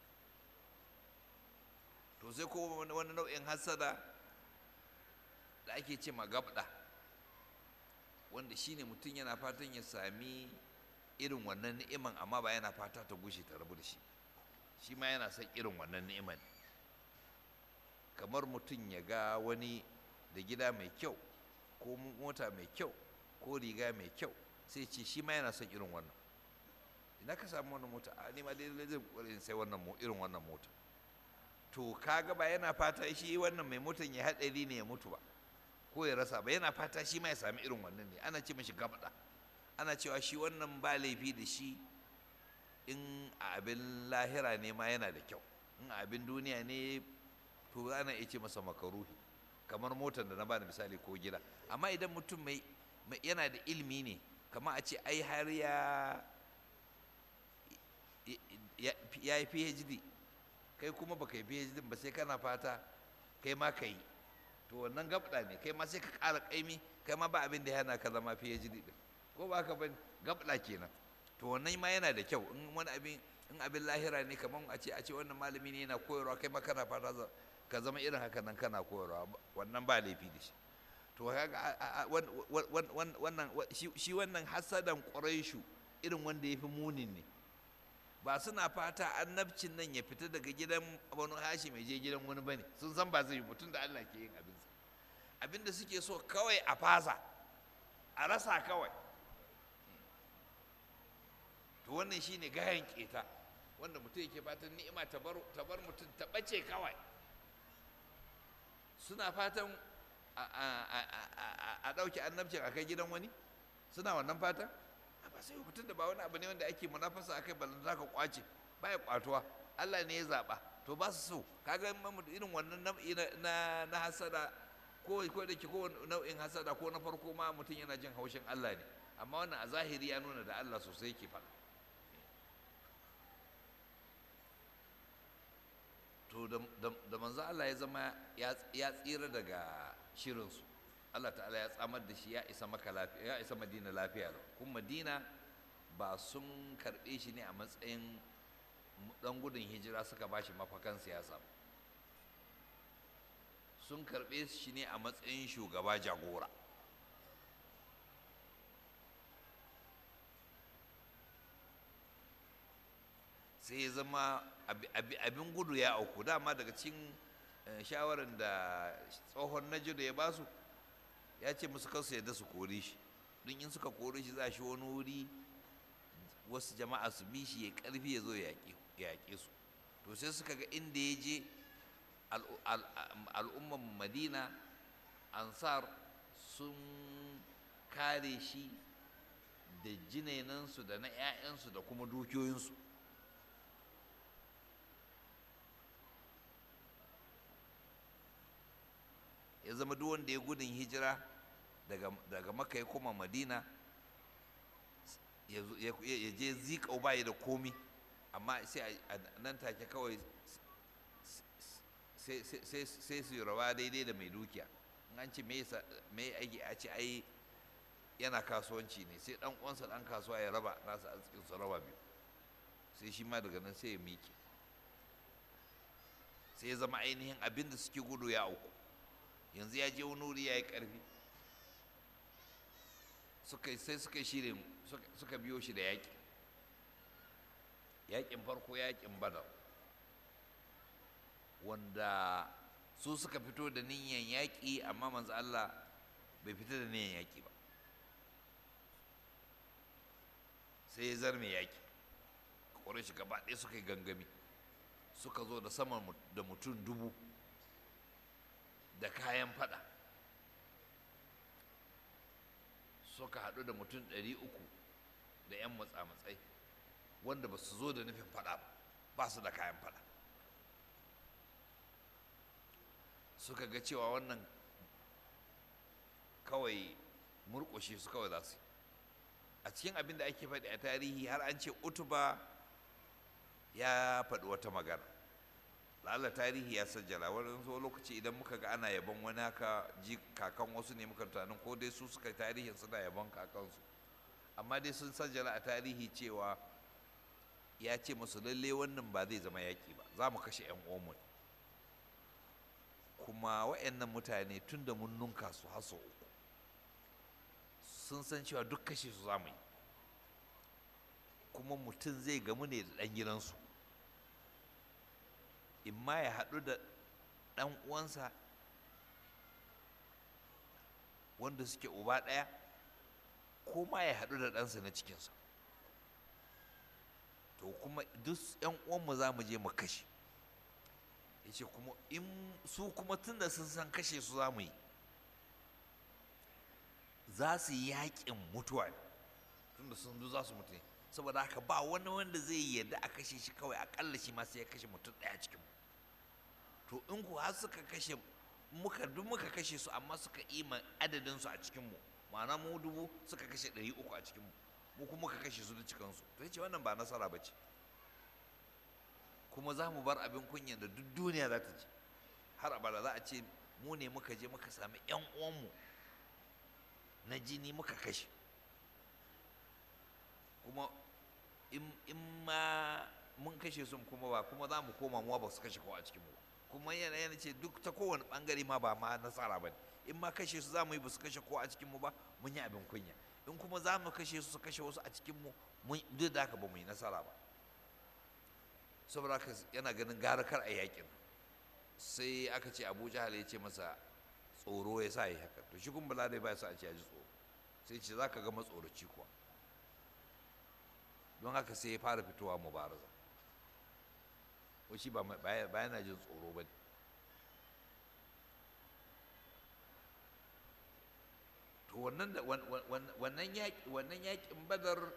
to sai ko wani nau'in hasada da ake ce ma gabda wanda shine mutum yana fatan ya sami irin wannan ni'iman amma ba yana fata ta gushe ta rabu da shi shi ma yana son irin wannan ni'iman kamar mutum ya ga wani da gida mai kyau ko mota mai kyau ko riga mai kyau sai ce shi ma yana son irin wannan ina ka samu wannan mota a ni ma dai zai kokari sai wannan irin wannan mota to kaga ba yana fata shi wannan mai motan ya haɗari ne ya mutu ba ko ya rasa ba yana fata shi ma ya sami irin wannan ne ana ce mashi gabda ana cewa shi wannan ba laifi da shi in a abin lahira ne ma yana da kyau in a abin duniya ne to ana iya ce masa makaruhi kamar motar da na bada misali ko gida amma idan mutum mai yana da ilimi ne kamar a ce ai har ya ya yi phd kai kuma baka yi phd ba sai kana fata kai ma ka yi to wannan gabda ne kai ma sai ka ƙara ƙaimi kai ma ba abin da yana ka zama phd din ko ba ka ban gabda kenan to wannan ma yana da kyau in wani abin in abin lahira ne kamar a ce a ce wannan malami ne yana koyarwa kai ma kana fata ka zama irin haka nan kana koyarwa wannan ba laifi da shi to kaga wannan shi wannan hasadan quraishu irin wanda yafi munin ne ba suna fata annabcin nan ya fita daga gidan banu hashim ya je gidan wani bane sun san ba zai yi mutum da Allah ke yin abinsa abinda suke so kawai a fasa a rasa kawai to wannan shine gayan keta wanda mutum yake fatan ni'ima ta bar mutum ta bace kawai suna fatan a ɗauke annabcin a kai gidan wani suna wannan fatan ba sai mutum da ba wani abu ne wanda ake munafasa a kai ballan za ka kwace baya kwatuwa Allah ne ya zaɓa to ba su so kaga irin wannan nau'i na na hasada ko ko da ke ko nau'in hasada ko na farko ma mutum yana jin haushin Allah ne amma wannan a zahiri ya nuna da Allah sosai yake faɗa to da manzo Allah ya zama ya tsira daga shirinsu Allah ta'ala ya tsamar da shi ya isa maka lafiya ya isa madina lafiya kuma madina ba sun karɓe shi ne a matsayin ɗan gudun hijira suka ba shi mafakan siyasa sun karɓe shi ne a matsayin shugaba jagora sai ya zama abin gudu ya auku dama daga cikin shawarar da tsohon najidu ya basu ya ce musu kansu yadda su kore shi don in suka kore shi za shi wani wuri wasu jama'a su bi shi ya karfi ya zo ya yaƙe su to sai suka ga inda ya je al'umman madina ansar sun kare shi da jinainansu da na 'ya'yansu da kuma dukiyoyinsu ya zama duk wanda ya gudun hijira daga maka ya koma madina ya je zikau bayi da komi amma sai a nan take kawai sai su rawa daidai da mai dukiya an ce mai aiki a ce ai yana kasuwanci ne sai dan uwansa dan kasuwa ya raba nasa arzikin su raba biyu sai shi ma daga nan sai ya miƙe sai ya zama ainihin abin da suke gudu ya auku yanzu ya je wani wuri ya yi ƙarfi sai suka shirin suka biyo shi da yaƙi yaƙin farko yaƙin badar wanda su suka fito da niyyar yaƙi amma manzo Allah bai fito da niyyar yaƙi ba sai ya zarme yaƙi ƙwarai shi gaba ɗaya suka yi gangami suka zo da sama da mutum dubu da kayan fada suka haɗu da mutum ɗari uku da 'yan matsa-matsai wanda ba su zo da nufin fada ba su da kayan fada suka ga cewa wannan kawai murƙushe su kawai za su yi a cikin abin da ake faɗi a tarihi har an ce utuba ya faɗi wata magana la'alla tarihi ya sajjala wani zo lokaci idan muka ga ana yabon wani haka ji kakan wasu ne muka tunanin ko dai su suka tarihin suna yabon kakansu amma dai sun sajjala a tarihi cewa ya ce musu lalle wannan ba zai zama yaƙi ba za mu kashe 'yan uwanmu kuma wa'annan mutane tun da mun nunka su haso uku sun san cewa duk kashe su za mu yi kuma mutum zai gamu ne da ɗan gidansu in ma ya haɗu da ɗan uwansa wanda suke uba ɗaya ko ma ya haɗu da ɗansa na cikinsa to kuma duk ‘yan uwanmu za mu je mu kashe ya ce kuma in su kuma tun da sun san kashe su za mu yi za su yi yaƙin mutuwa ne tun da sun za su mutu ne saboda haka ba wani wanda zai yarda a kashe shi kawai akalla shi ma sai ya kashe mutum ɗaya cikin mu to in ku har suka kashe muka duk muka kashe su amma suka ima adadin su a cikin mu ma'ana mu dubu suka kashe ɗari uku a cikin mu mu kuma muka kashe su da cikin su to yace wannan ba nasara ba ce kuma za mu bar abin kunya da duk duniya za ta ci har abada za a ce mu ne muka je muka sami yan uwanmu na jini muka kashe kuma in ma mun kashe su kuma ba kuma za mu koma muwa ba su kashe kowa a cikin mu kuma yana yana ce duk ta kowane bangare ma ba ma nasara ba in ma kashe su za mu yi ba su kashe kowa a cikin mu ba mun yi abin kunya in kuma za mu kashe su su kashe wasu a cikin mu duk da haka ba mu yi nasara ba saboda haka yana ganin gara kar a yakin sai aka ce abu jahal ya ce masa tsoro ya sa yi haka to shi kuma bala dai ba sa a ce ya ji tsoro sai ce za ka ga matsoraci kuwa don haka sai ya fara fitowa mubaraza ko shi ba yana jin tsoro ba to wannan wannan yaƙin badar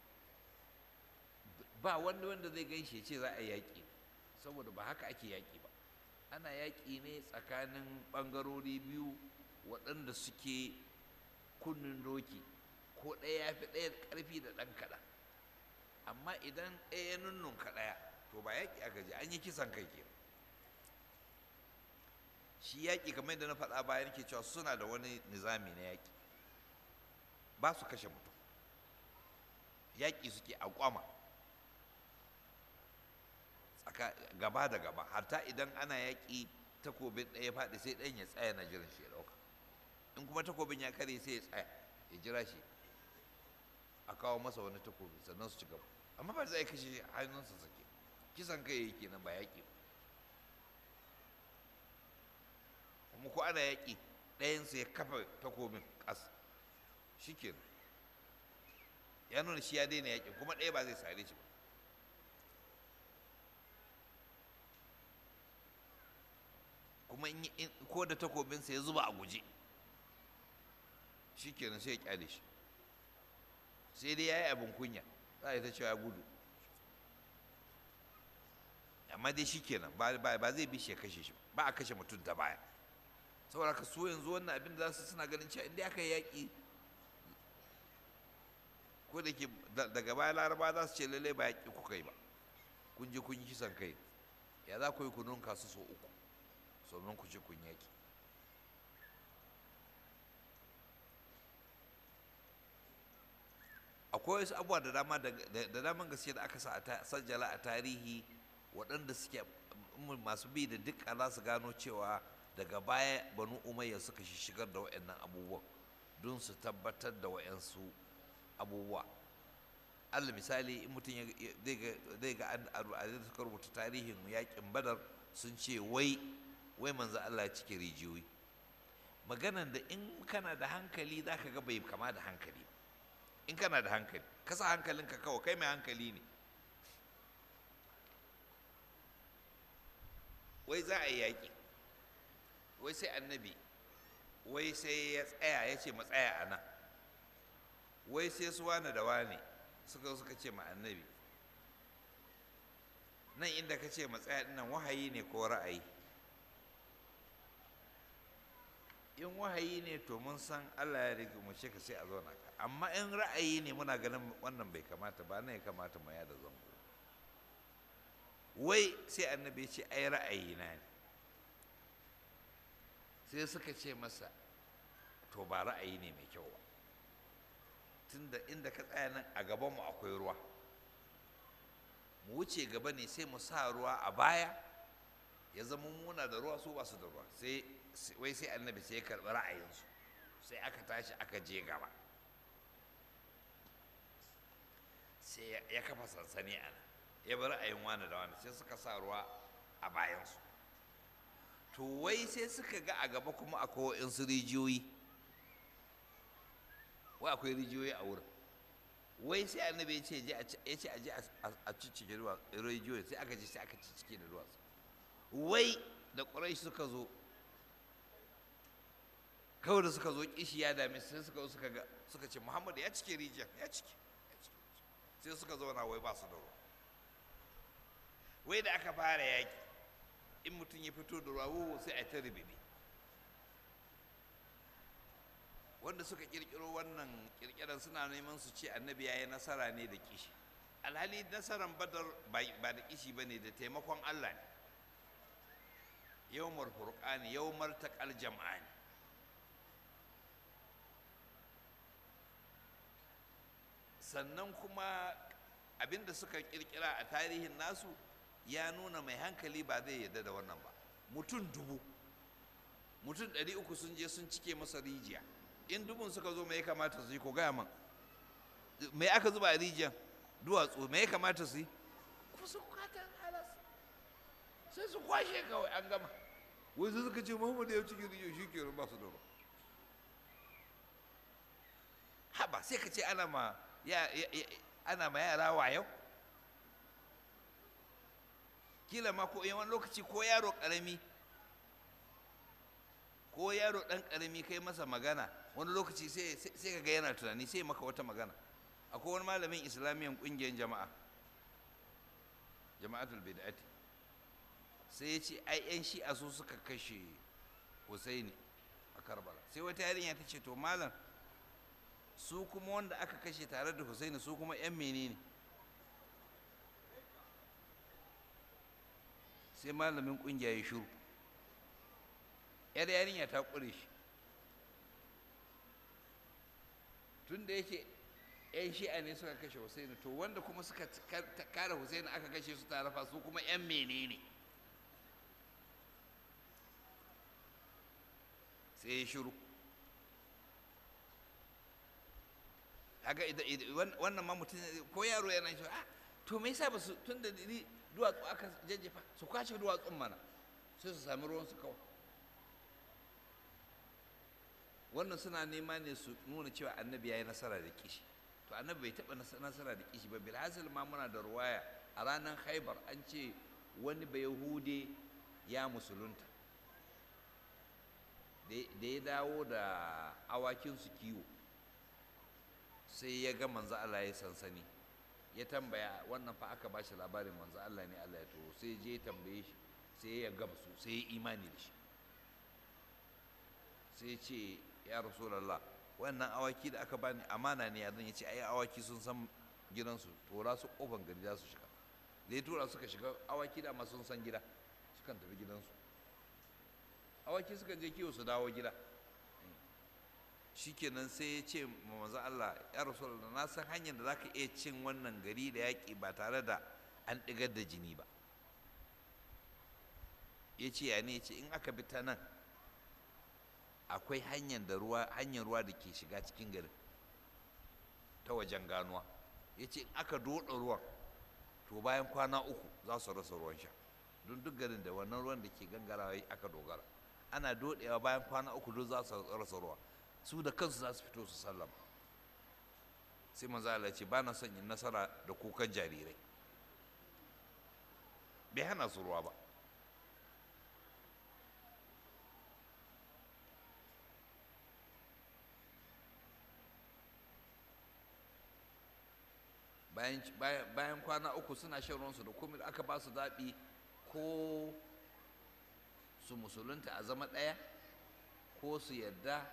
ba wanda wanda zai gaishe ce za a yaƙi saboda ba haka ake yaƙi ba ana yaƙi ne tsakanin ɓangarori biyu waɗanda suke kunnen doki ko ɗaya ya fi ɗaya ƙarfi da ɗan kaɗan amma idan ɗaya ya nunnunka ɗaya to ba yaƙi aka ji an yi kisan kai ke shi yaƙi kamar yadda na faɗa bayan ke cewa suna da wani nizami na yaƙi ba su kashe mutum yaƙi suke a kwama gaba da gaba hatta idan ana yaƙi takobin ɗaya faɗi sai ɗayan ya tsaya na jiran shi ya ɗauka in kuma takobin ya kare sai ya tsaya ya jira shi a kawo masa wani takobi sannan su ci gaba amma ba zai kashe hannunsa sake kisan kai yake nan ba yaƙi kuma ko ana yaƙi ɗayansu ya kafa takobin ƙasa shi kenan ya nuna shi ya daina yaƙin kuma ɗaya ba zai sare shi ba kuma in yi- in- ko da takobinsa ya zuba a guje shi kenan sai ya kyale shi sai dai ya yi abin kunya za a yi ta cewa ya gudu amma dai shi kenan ba ba- ba zai bi shi ya kashe shi ba a kashe mutum ta baya saboda ka so yanzu wannan abin da za su suna ganin cewa inda aka yi yaƙi ko da ke da- daga baya laraba za su ce lallai ba yaƙi kuka yi ba kun je kun yi kisan kai ya za ku yi kunun kasu so uku sannan ku ce kun yaƙi akwai wasu abubuwa da dama da da daman gaske da aka sa a ta- sajjala a tarihi waɗanda suke mm, masu bi da duk za su gano cewa daga baya banu umayya suka shigar da waɗannan abubuwan don su tabbatar da waɗansu abubuwa allah misali in mutum ya- ya- zai ga- zai ga an a da suka rubuta tarihin yaƙin badar sun ce wai wai manzo allah ya cike rijiyoyi maganan da in kana da hankali za ka ga bai kama da hankali ba in kana da hankali kasa hankalinka kawai kai mai hankali ne wai za a yi yaƙi wai sai annabi wai sai ya tsaya ya ce matsaya a nan wai sai su wane da wane suka zo suka ce ma annabi nan inda ka ce matsaya nan wahayi ne ko ra'ayi in wahayi ne to mun san Allah ya rage mu ce ka sai a zauna ka amma in ra'ayi ne muna ganin wannan bai kamata ba nan ya kamata mu yada zango wai sai annabi ya ce ai ra'ayi na ne sai suka ce masa to ba ra'ayi ne mai kyau ba tunda inda ka tsaya nan a gabanmu akwai ruwa mu wuce gaba ne sai mu sa ruwa a baya ya zama muna da ruwa su ba su da ruwa sai sai- wai sai annabi sai ya karɓi ra'ayinsu sai aka tashi aka je gaba sai ya- ya kafa sansani a nan ya bi ra'ayin wani da wani sai suka sa ruwa a bayansu to wai sai suka ga a gaba kuma akwai waɗansu rijiyoyi wai akwai rijiyoyi a wurin wai sai annabi ya ce je a ci- ya ce a je a- a- a ciccike ruwa rijiyoyi sai aka je sai aka ciccike da ruwa wai da ƙurai suka zo kawai da suka zo kishi ya dame su, sai suka zo suka ga suka ce muhammadu ya cike rijiyar ya cike ya cike sai suka zauna wai ba su da ruwa wai da aka fara yaƙi in mutum ya fito da ruwa wo sai a ta ribibi wanda suka kirkiro wannan kirkiran suna neman su ce annabi ya yi nasara ne da kishi alhali nasaran badar ba ba da kishi ba ne da taimakon allah ne yawmar furqani yawmar taqal jam'ani sannan kuma abinda suka kirkira a tarihin nasu ya nuna mai hankali ba zai yarda da wannan ba mutum dubu mutum ɗari uku sun je sun cike masa rijiya in dubun suka zo mai ya kamata su yi ko gaya man mai aka zuba a rijiyar duwatsu mai ya kamata su yi ku su kwatan halas sai su kwashe kawai an gama wai sai suka ce muhammadu ya cikin rijiyar shi ke ba su da ruwa haba sai ka ce ana ma ya, ya- ya- ana ma yara wayo kila ma ko wani lokaci ko yaro karami ko yaro dan karami kai masa magana wani lokaci sai sai- sai ka ga yana tunani sai maka wata magana akwai wani malamin islamiyan kungiyar jama'a jama'atul bid'ati sai ya ce ai yan shi'a su suka kashe Husaini a Karbala sai wata yarinya ta ce to malam su kuma wanda aka kashe tare da Husaini su kuma 'yan menene sai malamin kungiya ya shiru yar yarinya ta ƙure shi tun da yake 'yan shi'a ne suka kashe Husaini to wanda kuma suka ta- kare Husaini aka kashe su tare fa su kuma 'yan menene sai ya shiru kaga idan idan- wan- wannan ma mutum ko yaro yana shi ah to me yasa ba su tun da ni duwatsu aka jajjefa su kwashe duwatsun mana sai su sami ruwan su kawai wannan suna nema ne su nuna cewa annabi ya yi nasara da kishi to annabi bai taɓa nasara da kishi ba bilhassil ma muna da ruwaya a ranar haibar an ce wani bai hude ya musulunta da ya dawo da awakinsu kiwo sai ya ga manzo Allah ya sansani ya tambaya wannan fa aka bashi labarin manzo Allah ne Allah ya turo sai je tambaye shi sai ya gamsu sai ya imani da shi sai ya ce ya rasulallah wannan awaki da aka bani amana ne yanzu ya ce ai awaki sun san gidansu tora su kofan gari za su shiga da ya tura suka shiga awaki da ma sun san gida sukan tafi gidansu awaki suka je kiwo su dawo gida shikenan sai ya ce ma manzo Allah ya rasulallah na san hanyar da zaka iya cin wannan gari da yaƙi ba tare da an ɗigar da jini ba ya ce ya ne ya ce in aka bi ta nan akwai hanyar da ruwa hanyar ruwa da ke shiga cikin garin ta wajen ganuwa ya ce in aka doɗa ruwan to bayan kwana uku za su rasa ruwan sha don duk garin da wannan ruwan da ke gangarawa aka dogara ana doɗewa bayan kwana uku duk za su rasa ruwa su da kansu za su fito su sallama sai manzo Allah ce ba na son yin nasara da kukan jarirai bai hana su ruwa ba bayan kwana uku suna shan ruwansu da komai da aka ba su zaɓi ko su musulunta a zama ɗaya ko su yadda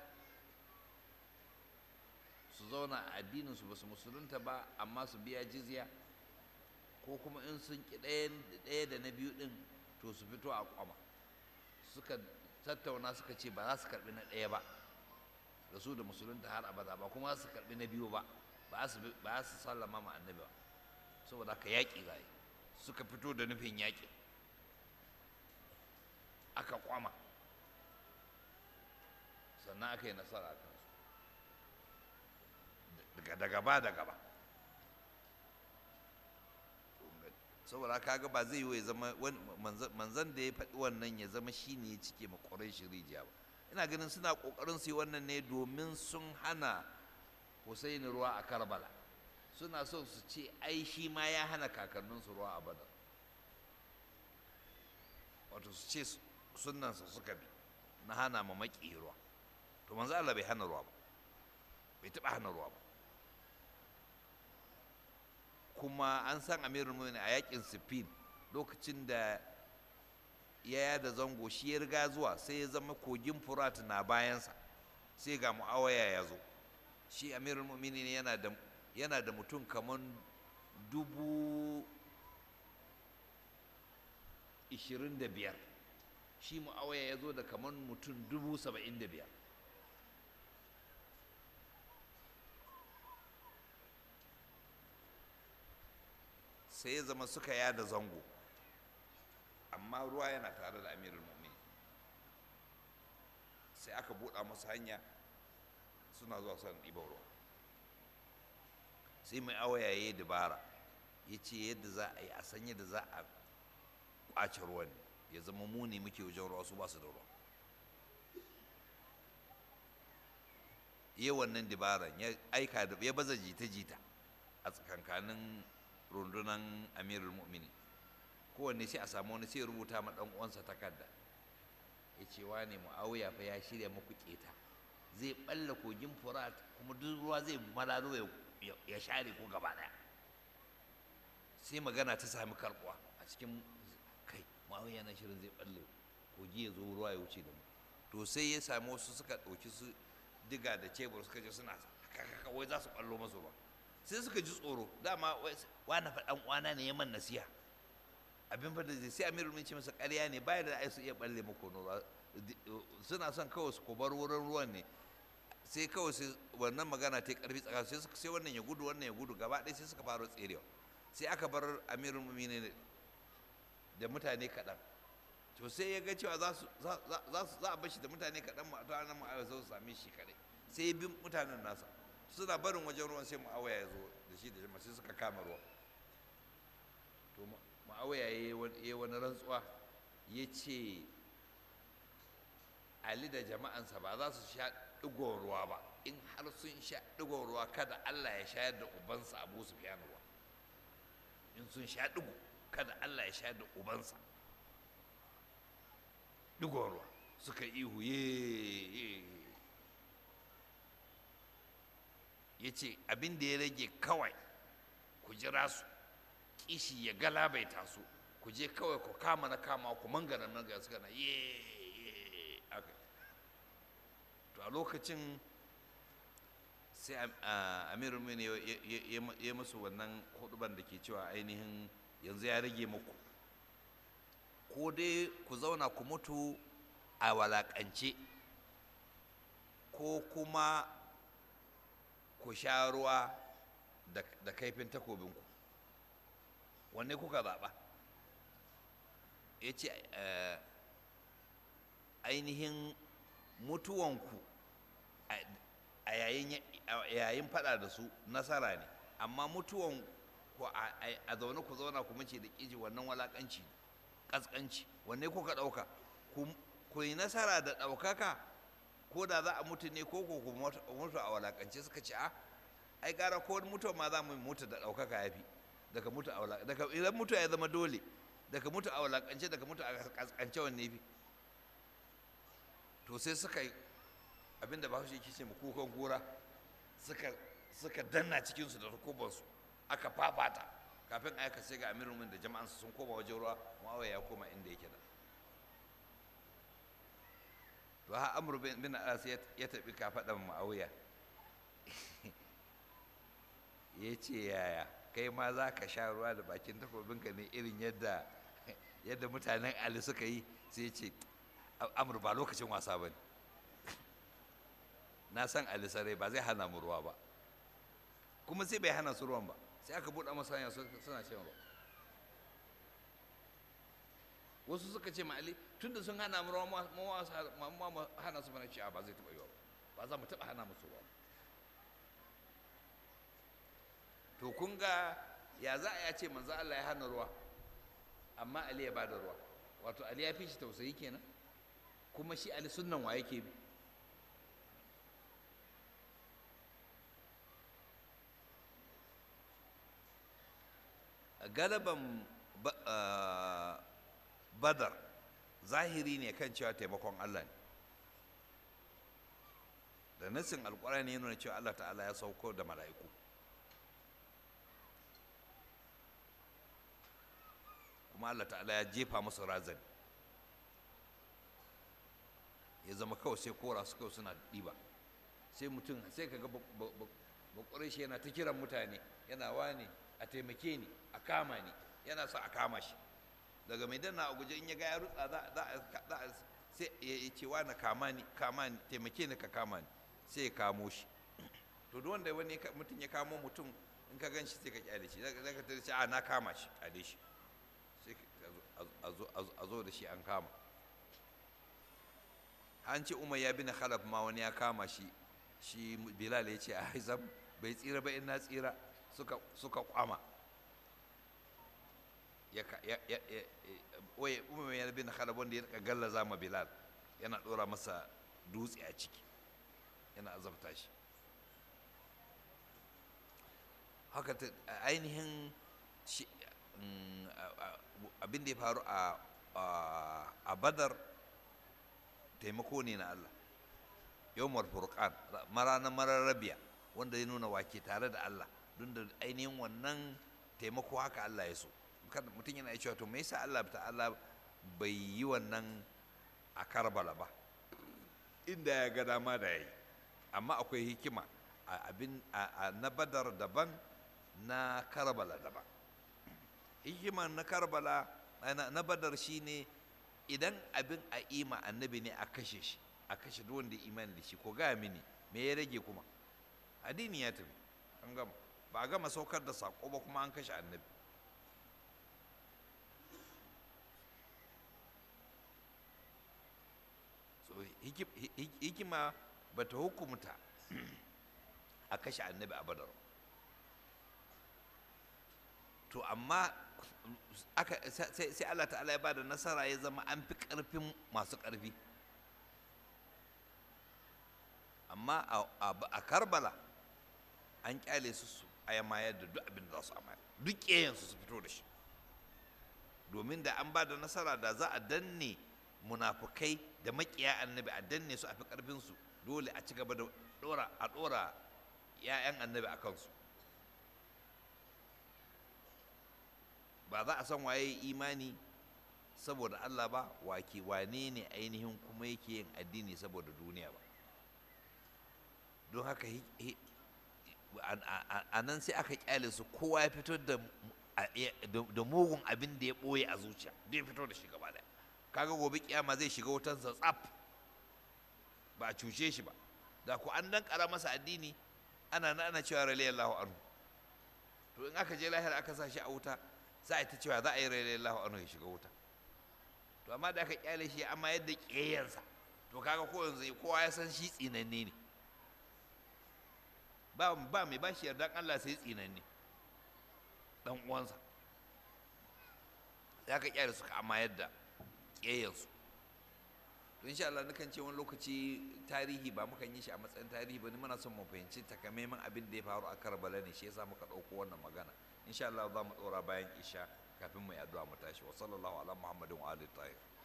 su zauna a addininsu ba su musulunta ba amma su biya jizya ko kuma in sun ki ɗaya da na biyu ɗin to su fito a kwama suka tattauna suka ce ba za su karɓi na ɗaya ba da su da musulunta har abada ba kuma za su karɓi na biyu ba ba su sallama ma annabi ba saboda haka yaƙi za suka fito da nufin yaƙi aka kwama sannan aka yi nasara a kansu da gaba da gaba saboda haka ga ba zai yi ya zama manzan da ya faɗi wannan ya zama shi ne ya cike ma ƙwarai shi rijiya ba ina ganin suna ƙoƙarin su yi wannan ne domin sun hana Hussaini ruwa a Karbala suna so su ce ai shi ma ya hana kakanninsu ruwa a Badar wato su ce sunansa suka bi na hana ma maƙi ruwa to manzo Allah bai hana ruwa ba bai taɓa hana ruwa ba kuma an san amirul mu'minin a yakin Siffin lokacin da ya da zango shi ya riga zuwa sai ya zama kogin Furat na bayansa sai ga Muawiya ya zo shi amirul mu'minin yana da yana da mutum kamar dubu ishirin da biyar shi mu'awaya ya zo da kamar mutum dubu saba'in da biyar sai ya zama suka yada zango amma ruwa yana tare da amirul mu'minin sai aka buɗa masa hanya suna zuwa son ɗiban ruwa sai mai awaya ya yi dabara ya ce yadda za a yi a san yadda za a ƙwace ruwan ya zama mu ne muke wajen ruwa su ba su da ruwa yi wannan dabaran ya aika da ya baza jita-jita a tsakankanin rundunan amirul mu'mini kowanne sai a samu wani sai rubuta ma ɗan uwansa takarda ya ce wa ne mu'awiya fa ya shirya muku keta zai balla kogin furat kuma duk ruwa zai malalo ya share ko gaba daya sai magana ta sami karbuwa a cikin kai mawai yana shirin zai balle kogi ya zo ruwa ya wuce da mu to sai ya sami wasu suka ɗauki su diga da cebur suka je suna kaka wai za su ballo masu ruwa sai suka ji tsoro dama wani faɗan uwana ne ya man nasiha abin fa da zai sai amirul min ce masa ƙarya ne bayan da ai su iya balle muku ruwa suna son kawai su kubar wurin ruwan ne sai kawai sai wannan magana ta karfi tsakanin sai suka sai wannan ya gudu wannan ya gudu gaba ɗaya sai suka fara tserewa sai aka bar amirul mu'minin da mutane kaɗan to sai ya ga cewa za su za a bashi da mutane kaɗan ma ta nan ma'awaya su same shi kaɗai sai ya bi mutanen nasa suna barin wajen ruwan sai ma'awaya ya zo da shi da jama'a sai suka kama ruwa to ma'awaya ya yi wani rantsuwa ya ce ali da jama'ansa ba za su sha ɗigon ruwa ba in har sun sha ɗigon ruwa kada allah ya shayar da ubansa abu su fiya ruwa in sun sha ɗigo kada allah ya shayar da ubansa ɗigon ruwa suka ihu ye ya ce abin da ya rage kawai ku jira su kishi ya galabaita su ku je kawai ku kama na kama ku mangana mangana suka na ye aka to a lokacin sai amiru mini ya musu wannan huduban da ke cewa ainihin yanzu ya rage muku ko dai ku zauna ku mutu a walakance ko kuma ku sha ruwa da kaifin takobinku wanne kuka zaɓa ya ce ainihin mutuwanku a yayin fada da su nasara ne amma mutuwan ku a zaune ku zauna ku mace da ƙiji wannan walaƙanci ƙasƙanci wanne kuka ɗauka ku yi nasara da ɗaukaka ko da za a mutu ne ko ku mutu a walaƙance suka ce a ai gara ko mutuwa ma za mu mutu da ɗaukaka ya fi daga mutu a walaƙance daga idan mutu ya zama dole daga mutu a walaƙance daga mutu a ƙasƙance wanne fi to sai suka yi abinda ba shi yake ce mu kukan kura suka suka danna cikinsu da takubansu aka fafata kafin aka sai ga amirin da jama'ansu sun koma wajen ruwa muawiya ya koma inda yake da to ha amru bin as ya tafi kafaɗan muawiya ya ce yaya kai ma za ka sha ruwa da bakin takobinka ne irin yadda yadda mutanen ali suka yi sai ya ce amur ba lokacin wasa ba ne na san ali sarai ba zai hana mu ruwa ba kuma sai bai hana su ruwan ba sai aka buɗe masa hanya suna shan ruwa wasu suka ce ma ali tun da sun hana mu ruwa ma hana su mana ci ba zai taɓa yiwa ba za mu taɓa hana musu ruwa to kun ga ya za a ce manzo Allah ya hana ruwa amma ali ya bada ruwa wato ali ya fi shi tausayi kenan kuma shi ali sunnan wa yake bi galaban badar zahiri ne kan cewa taimakon Allah ne da nassin alkurani ya nuna cewa Allah ta'ala ya sauko da mala'iku kuma Allah ta'ala ya jefa musu razani ya zama kawai sai kora su kawai suna ɗiba sai mutum sai ka ga bakwarai shi yana ta kiran mutane yana wane a taimake ni a kama ni yana sa a kama shi daga mai danna a guje in ya ga ya rutsa za a sai ya ce wani kama ni kama ni taimake ni ka kama ni sai ya kamo shi to duk wanda wani mutum ya kamo mutum in ka gan shi sai ka kyale shi zaka ka tare a na kama shi kyale shi sai a zo da shi an kama an ce umar ya bin khalaf ma wani ya kama shi shi bilal ya ce a haizam bai tsira ba in na tsira suka kwama ya oye umar ya bin khalaf wanda ya rika gallaza ma bilal yana dora masa dutse a ciki yana azabta shi haka ainihin abin da ya faru a badar taimako ne na Allah yawmar furqan ranar mararrabiya wanda ya nuna wake tare da Allah don da ainihin wannan taimako haka Allah ya so kada mutum yana cewa to me yasa Allah ta'ala bai yi wannan a Karbala ba inda ya ga dama da yayi amma akwai hikima a abin na Badar daban na Karbala daban hikima na Karbala na Badar shine idan abin a ima annabi ne a kashe shi a kashe duk wanda imani da shi ko gaya mini me ya rage kuma addini ya tafi an gama ba a gama saukar da sako ba kuma an kashe annabi so hikima ba ta hukumta a kashe annabi a badar to amma aka sai Allah ta'ala ya bada nasara ya zama an fi ƙarfin masu ƙarfi amma a karbala an kyale su su ayamayar da duk abin da za su amayar duk ƙeyansu su fito da shi domin da an ba da nasara da za a danne munafukai da makiya annabi a danne su a fi ƙarfinsu dole a ci gaba da ɗora a ɗora 'ya'yan annabi a kansu ba za a san waye imani saboda Allah ba wake wane ne ainihin kuma yake yin addini saboda duniya ba don haka a nan sai aka kyale su kowa ya fito da mugun abin da ya ɓoye a zuciya da ya fito da shi gaba daya kaga gobe kiyama zai shiga wutansa tsaf ba a cuce shi ba da ku an dan kara masa addini ana na ana cewa radiyallahu anhu to in aka je lahira aka sa shi a wuta za a yi ta cewa za a yi radiyallahu anhu ya shiga wuta to amma da aka kyale shi amma yadda ƙeyarsa to kaga ko yanzu kowa ya san shi tsinanne ne ba ba mai bashi yardan Allah sai tsinanne dan uwansa ya ka kyale suka amma yadda ƙeyarsu to insha Allah nukan ce wani lokaci tarihi ba mukan yi shi a matsayin tarihi ba ni muna son mu fahimci takamaiman abin da ya faru a Karbala ne shi yasa muka ɗauko wannan magana insha Allah za mu ɗora bayan isha kafin mu yi addu'a mu tashi wa sallallahu ala muhammadin wa alihi tahir